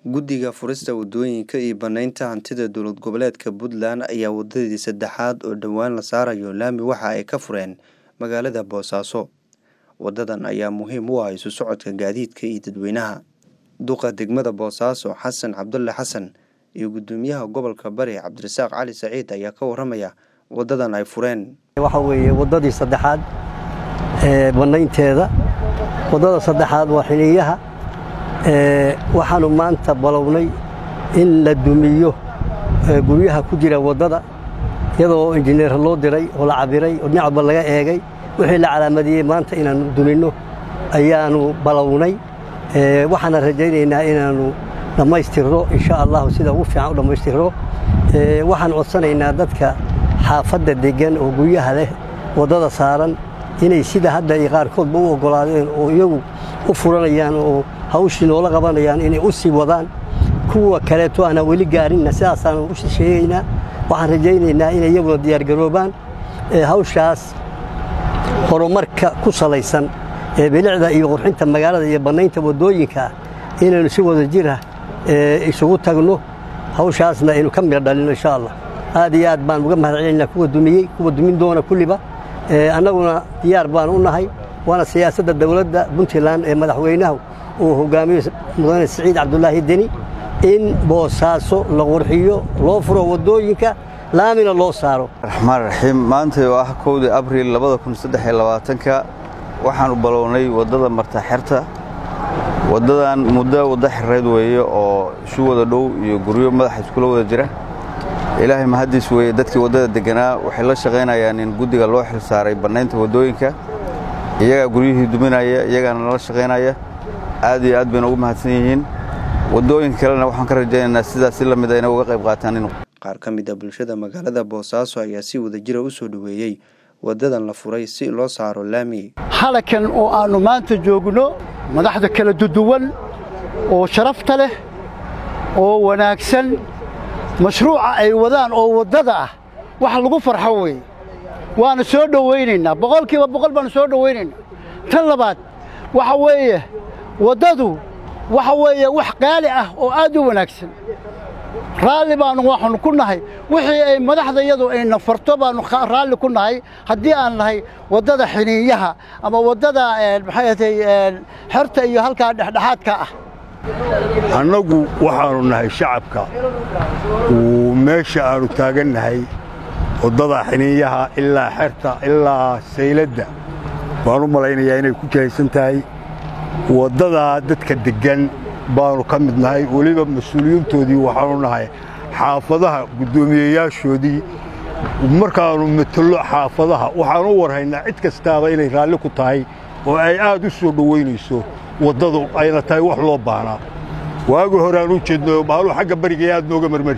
Guddiga Furista Waddooyinka iyo Bannaynta Hantida Dowlad Goboleedka Puntland ayaa wadadii saddexaad oo dhowaan la saarayo laami waxa ay ka fureen magaalada Boosaaso. Wadadan ayaa muhiim u ah isu socodka gaadiidka iyo dadweynaha. Duqa degmada Boosaaso Xasan Cabdulle Xasan iyo Guddoomiyaha Gobolka Bari Cabdirasaaq Cali Saciid ayaa ka warramaya wadadan ay fureen. waxa weeye waddadii saddexaad ee bannaynteeda waddada saddexaad waa xiniyaha ee waxaanu maanta balownay in la dumiyo ee guryaha ku jira waddada iyadoo injineer loo diray oo la cabiray oo dhinac walba laga eegay wixii la calaamadiyey maanta inaannu duminno ayaanu balownay ee waxaana rajaynaynaa inaannu dhammaystirno insha allahu sida ugu fiican u dhammaystirno ee waxaan codsanaynaa dadka xaafadda deggan oo guryaha leh waddada saaran inay sida hadda ay qaarkoodba u oggolaadeen oo iyagu u furanayaan oo hawshii noola qabanayaan inay u sii wadaan kuwa kaleeto aanaa weli gaarinna sidaasaanu u sheegaynaa waxaan rajaynaynaa inay iyaguna diyaargaroobaan ee hawshaas horumarka ku salaysan ee bilicda iyo qurxinta magaalada iyo bannaynta waddooyinka ah inaynu si wada jira ee isugu tagno hawshaasna aynu ka midho dhalino insha allah aad iyo aad baan uga mahad celinaynaa kuwa dumiyey kuwa dumin doona kulliba annaguna diyaar baan u nahay waana siyaasadda dowladda puntland ee madaxweynahu uu hogaamiyo mudane siciid cabdulaahi deni in boosaaso la qurxiyo loo furo waddooyinka laamina loo saaro raxmaan raxiim maanta oo ah kowdii abriil labada kun saddex iyo labaatanka waxaanu balownay waddada marta xerta waddadan muddo waddo xereed weeye oo isu wada dhow iyo guryo madaxa iskula wada jira ilaahay mahaddiis weeye dadkii waddada degganaa waxay la shaqaynayaan in guddiga loo xil saaray bannaynta waddooyinka iyagaa guryihii duminaya iyagaana nala shaqaynaya aad iyo aad bayna ugu mahadsan yihiin waddooyinka kalena waxaan ka rajaynaynaa sidaas si la mid a inay uga qayb qaataan in qaar ka mid a bulshada magaalada boosaaso ayaa si wadajira u soo dhoweeyey wadadan la furay si loo saaro laami halakan oo aannu maanta joogno madaxda kala duduwan oo sharafta leh oo wanaagsan mashruuca ay wadaan oo waddada ah wax lagu farxo weeye waana soo dhowaynaynaa boqolkiiba boqol baanu soo dhowaynaynaa tan labaad waxa weeye waddadu waxa weeye wax qaali ah oo aad u wanaagsan raalli baannu waxaannu ku nahay wixii ay madaxda iyadu ayna farto baannu raalli ku nahay haddii aan nahay waddada xiniinyaha ama waddada maxay atay xerta iyo halkaa dhexdhexaadka ah annagu waxaannu nahay shacabka uu meesha aannu taagannahay waddada xiniinyaha ilaa xerta ilaa sayladda baan u malaynayaa inay ku jihaysan tahay waddadaa dadka deggan baannu ka mid nahay weliba mas-uuliyiintoodii waxaannu nahay xaafadaha guddoomiyeyaashoodii markaannu matalo xaafadaha waxaannu u warhaynaa cid kastaaba inay raalli ku tahay oo ay aad u soo dhowaynayso waddadu ayna tahay wax loo baahnaa waagi hore aan u jeedno maaluu xagga bariga aad nooga marmari